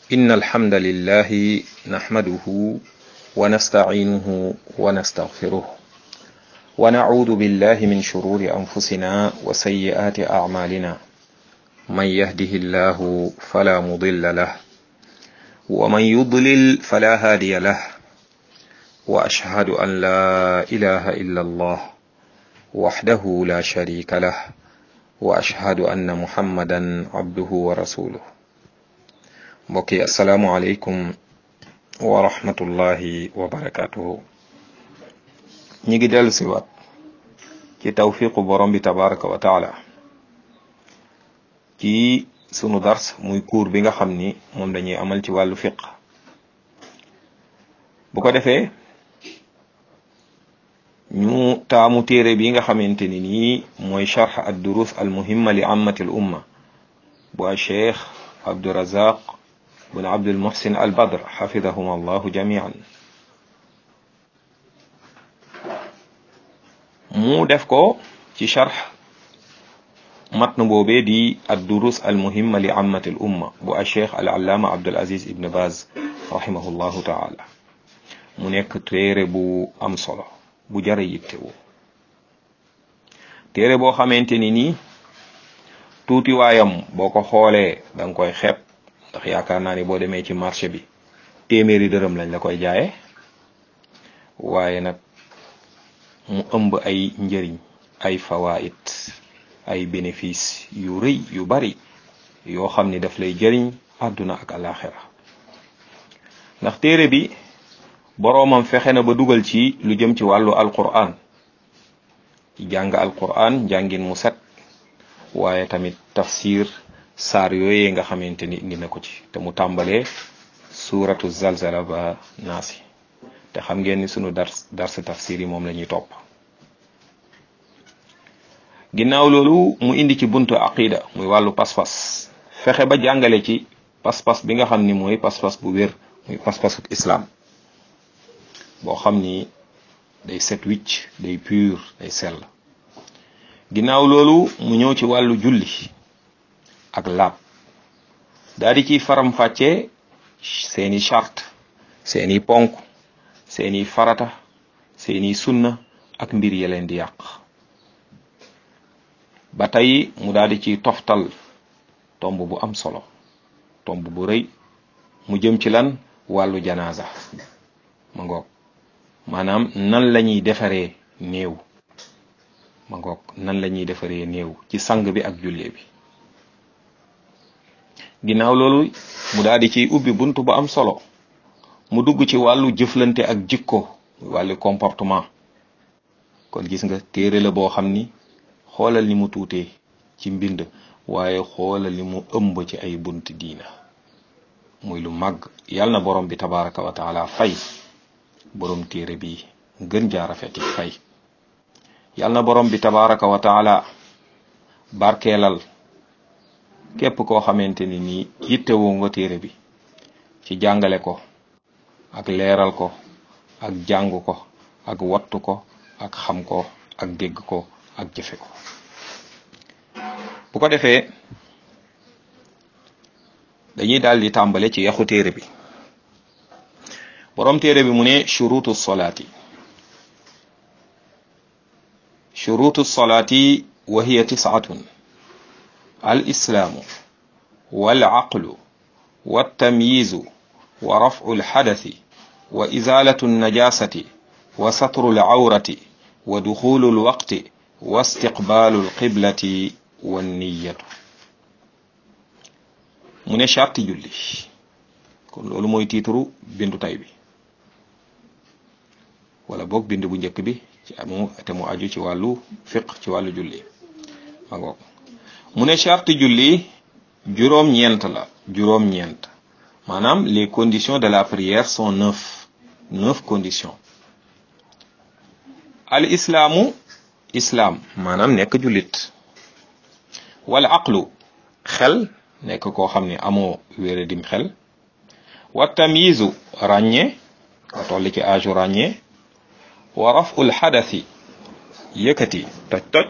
إن الحمد لله نحمده ونستعينه ونستغفره ونعوذ بالله من شرور أنفسنا وسيئات أعمالنا من يهده الله فلا مضل له ومن يضلل فلا هادي له وأشهد أن لا إله إلا الله وحده لا شريك له وأشهد أن محمدا عبده ورسوله mbokki asalaamualeykum wa rahmatullahi wa barakatuhu ñi ngi dellu si waat ci tawfiqu borom bi tabaraka wa taala ci sunu dars muy cours bi nga xam ni moom dañuy amal ci wàllu fiq bu ko defee ñu taamu téere bi nga xamante ni nii mooy charx ad durus al muhimma li ammati al umma bu a cheikh abdurazaq bun abdul muhsin al badr xafidahum allahu jamian mu def ko ci charx matn boobee di ad durus al muhimma li ammati al umma bu a cheikh al allaama abdul aziz ibn baz rahimahullahu taala mu nekk téere bu am solo bu jara yittewoo téere boo xamante ni nii tuuti waayam boo ko xoolee da nga koy xeeb ndax yaakaar naa ni boo demee ci marché bi téeméeri dërëm lañ la koy jaaye waaye nag mu ëmb ay njëriñ ay fawaid ay bénéfice yu rëy yu bari yoo xam ni daf lay jëriñ àdduna ak alaxira ndax téere bi boroomam fexe na ba dugal ci lu jëm ci wàllu alquran ci jàng alquran njàngin mu set waaye tamit tafsir saar yooyee nga xamante ni indi na ko ci te mu tàmbalee suuratu zalzala ba naasi te xam ngeen ni sunu dars dars tafsir yi moom la ñuy topp ginnaaw loolu mu indi ci buntu aqida muy wàllu pas-pas fexe ba jàngale ci pas-pas bi nga xam ni mooy pas-pas bu wér muy pas-pasu islam boo xam ni day set wicc day pur day sell ginnaaw loolu mu ñëw ci wàllu julli ak laab daal di ciy faram-fàccee seeni charte seeni ponk seeni farata seeni sunna ak mbir ya leen di yàq ba tey mu daal di ciy toftal tomb bu am solo tomb bu rëy mu jëm ci lan wàllu janaasa ma ngoog maanaam nan la ñuy defaree néew ma ngoog nan la ñuy defaree néew ci sang bi ak jullee bi ginnaaw loolu mu daal di ciy ubbi bunt bu am solo mu dugg ci wàllu jëflante ak jikko wàllu comportement kon gis nga téere la boo xam ni xoolal ni mu tuutee ci mbind waaye xoolal ni mu ëmb ci ay bunt diina muy lu màgg yàlla na borom bi tabaraka wa taala fay borom téere bi gën jaa rafeti fay yal na borom bi tabaraka wa taala barkeelal képp koo xamante ni nii yittewoo nga téere bi ci jàngale ko ak leeral ko ak jàng ko ak wattu ko ak xam ko ak dégg ko ak jëfe ko bu ko defee dañuy daal di tàmbale ci yaxu téere bi borom téere bi mu ne shurutu solaati shurutu solaati wa hiya tisatun al islaamu wal aqlu wa tamyizu wa raf'u al hadathi wa izalatu najasati wa satru al awrati wa dukhulu al waqti wa istiqbalu al qiblati wa niyatu mu ne charti julli kon loolu mooy tiitru bindu tay bi wala boog bind bu njëkk bi ci amu te mu aju ci wàllu fiq ci wàllu julli ma ngoog mu ne charte julli juróom-ñeent la juróom-ñeent maanaam les conditions de la prière sont neuf neuf conditions al islaamu islaam maanaam nekk jullit wala aqlu xel nekk koo xam ne amoo wéere dim xel wa tamyizu ràññee nga toll ci âge ràññee wa raful xadasi yëkkati toj toj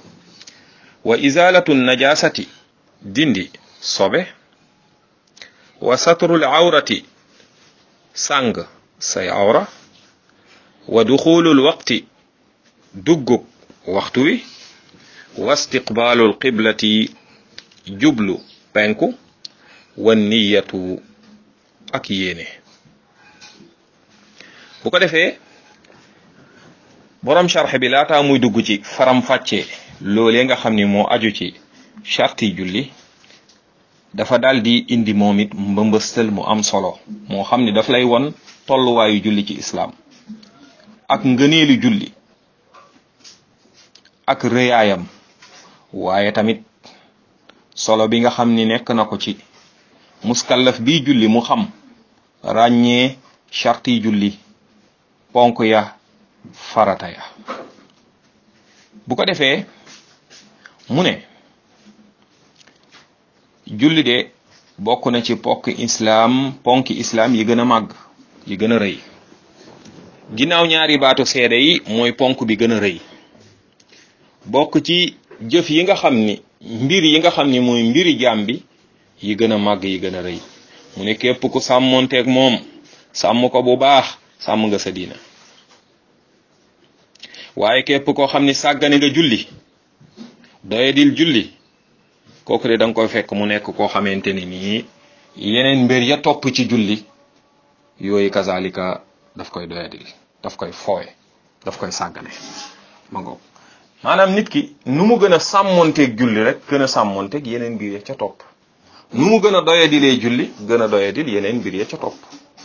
wa izalatu najasati dindi sobe wa satrul awrati sàng say awra wa duxulul waqti duggug waxtu wi wa istiqbaalul qiblati jublu penku wa niyatu ak yéene bu ko defee borom sharx bi laataa muy dugg ci faram fàcce loolee nga xam ni moo aju ci charti julli dafa daal di indi moom it mbëmbëstal mu am solo moo xam ni daf lay won tolluwaayu julli ci islaam ak ngëneelu julli ak rëyaayam waaye tamit solo bi nga xam ni nekk na ko ci muskallaf bi julli mu xam ràññee charti julli ponk ya farata ya bu ko defee mu ne julli de bokk na ci pokk islaam ponki islaam yi gën a màgg yi gën a rëy ginnaaw ñaari baatu seede yi mooy ponk bi gën a rëy bokk ci jëf yi nga xam ni mbir yi nga xam ni mooy mbiri jaam bi yi gën a màgg yi gën a rëy mu ne képp ku sàmmonteeg moom sàmm ko bu baax sàmm nga sa diina waaye képp koo xam ni sàggane nga julli doyadil julli kooku de da nga koy fekk mu nekk koo xamante ni nii yeneen mbir ya topp ci julli yooyu kazalika daf koy doyadil daf koy foowe daf koy sàggane ma ngoog maanaam nit ki nu mu gën a sàmmonteeg julli rek gën a sàmmonteeg yeneen mbir ya ca topp nu mu gën a doyadilee julli gën a doyadil yeneen mbir ya ca topp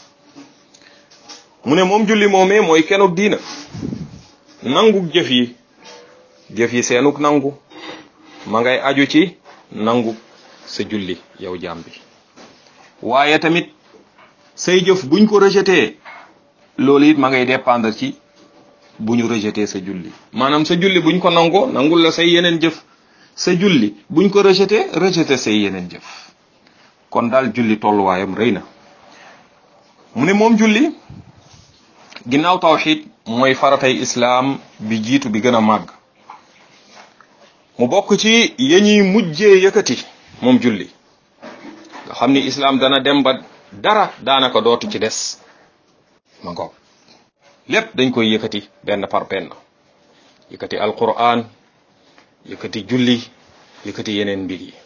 mu ne moom julli moomee mooy kenuk diina nanguk jëf yi jëf yi seenuk nangu ma ngay aju ci nangu sa julli yow jaam bi waaye tamit say jëf buñ ko rejeté loolu it ma ngay dépendre ci bu ñu rejeté sa julli maanaam sa julli buñ ko nangoo nangul la say yeneen jëf sa julli buñ ko rejeté rejeté say yeneen jëf kon daal julli tolluwaayam rëy na mu ne moom julli ginnaaw tawxid mooy faratay islaam bi jiitu bi gën a màgg mu bokk ci ya ñuy mujjee yëkkati moom julli nga xam ni islaam dana dem ba dara daanaka dootu ci des ma ngoog lépp dañ koy yëkkati benn par benn yëkkati alquran yëkkati julli yëkkati yeneen mbir yi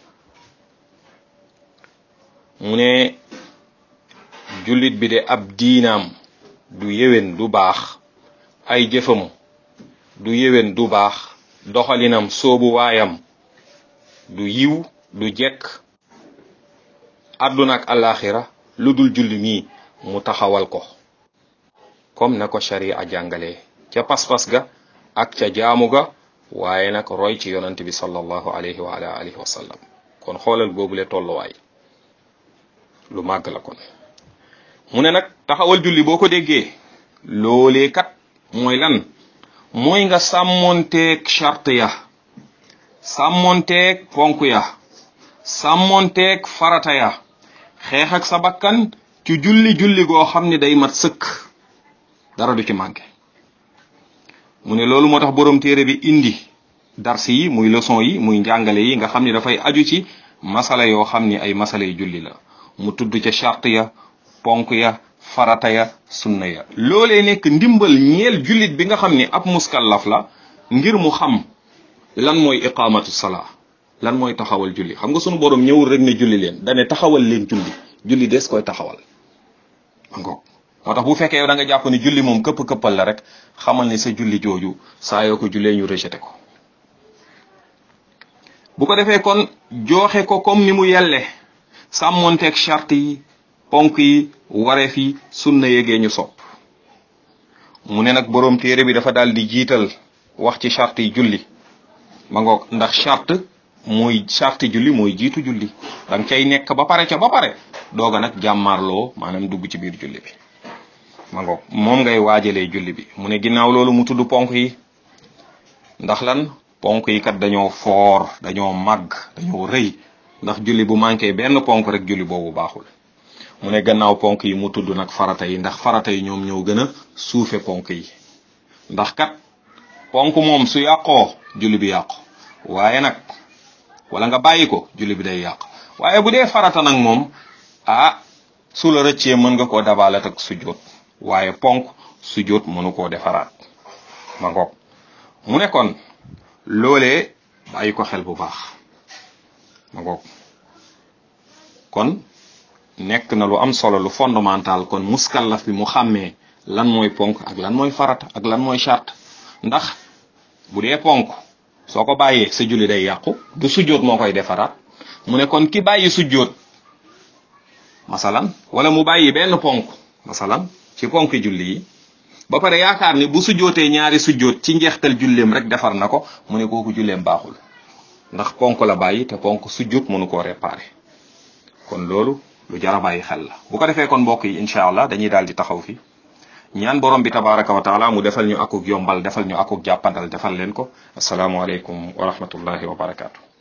mu ne jullit bi de ab diinaam du yéwén du baax ay jëfam du yéwén du baax doxalinam soobu waayam du yiw du jekk àdduna ak alaxira lu dul julli mii mu taxawal ko comme na ko sharia jàngalee ca pas-pas ga ak ca jaamu ga waaye nag roy ci yonant bi sallallahu alayhi wa ala alihi wa sallam kon xoolal boobule tolluwaay lu màgg la kon mu ne nag taxawal julli boo ko déggee loolee kat mooy lan mooy nga sàmmonteeg charte ya sàmmonteeg ponk ya sàmmonteeg farata ya xeex ak sa bakkan ci julli julli goo xam ne day mat sëkk dara du ci manqué mu ne loolu moo tax borom téere bi indi dars yi muy leçon yi muy njàngale yi nga xam ni dafay aju ci masala yoo xam ni ay masala yu julli la mu tudd ca charte ya ponk ya farata ya sunna ya loolee nekk ndimbal ñeel jullit bi nga xam ni ab muskallaf la ngir mu xam lan mooy iqamatu salaa lan mooy taxawal julli xam nga sunu borom ñëwul rek ne julli leen dane taxawal leen julli julli des koy taxawal ngoog moo tax bu fekkee yow da nga jàpp ni julli moom këpp këppal la rek xamal ni sa julli jooju saa yoo ko jullee ñu rejeté ko bu ko defee kon jooxe ko comme ni mu yelle sàmmonteeg charte yi ponk yi wareef yi sunna yégee ñu sopp mu ne nag boroom téere bi dafa daal di jiital wax ci charte yi julli ma ngoog ndax charte mooy charte julli mooy jiitu julli danga cay nekk ba pare ca ba pare dooga nag jàmmaarloo maanaam dugg ci biir julli bi ma ngoog moom ngay waajalee julli bi mu ne ginnaaw loolu mu tudd ponk yi ndax lan ponk yi kat dañoo foor dañoo màgg dañoo rëy ndax julli bu manqué benn ponk rek julli boobu baaxul mu ne gannaaw ponk yi mu tudd nag farata yi ndax farata yi ñoom ñoo gën a suufe ponk yi ndax kat ponk moom su yàqoo julli bi yàqu waaye nag wala nga bàyyi ko julli bi day yàqu waaye bu dee farata nag moom ah su la rëccee mën nga koo dabalat ak sujjóot waaye ponk sujjóot mënu koo defaraat ma ngoog mu ne kon loolee bàyyi ko xel bu baax ma ngoog kon nekk na lu am solo lu fondamental kon muskallaf bi mu xàmmee lan mooy ponk ak lan mooy farata ak lan mooy charte ndax bu dee ponk soo ko bàyyee sa julli day yàqu du sujjóot moo koy defaraat mu ne kon ki bàyyi sujjóot masalan wala mu bàyyi benn ponk masalan ci ponk julli yi ba pare yaakaar ni bu sujjootee ñaari sujjoot ci njeextal julleem rek defar na ko mu ne kooku julleem baaxul ndax ponk la bàyyi te ponk sujjoot mënu koo réparé kon loolu lu jar a bàyyi xel la bu ko defee kon mbokk yi incha allah dañuy daal di taxaw fi ñaan borom bi tabaraka wa taala mu defal ñu akuk yombal defal ñu akuk jàppandal defal leen ko asalaamualeykum wa rahmatullahi wa barakaatu.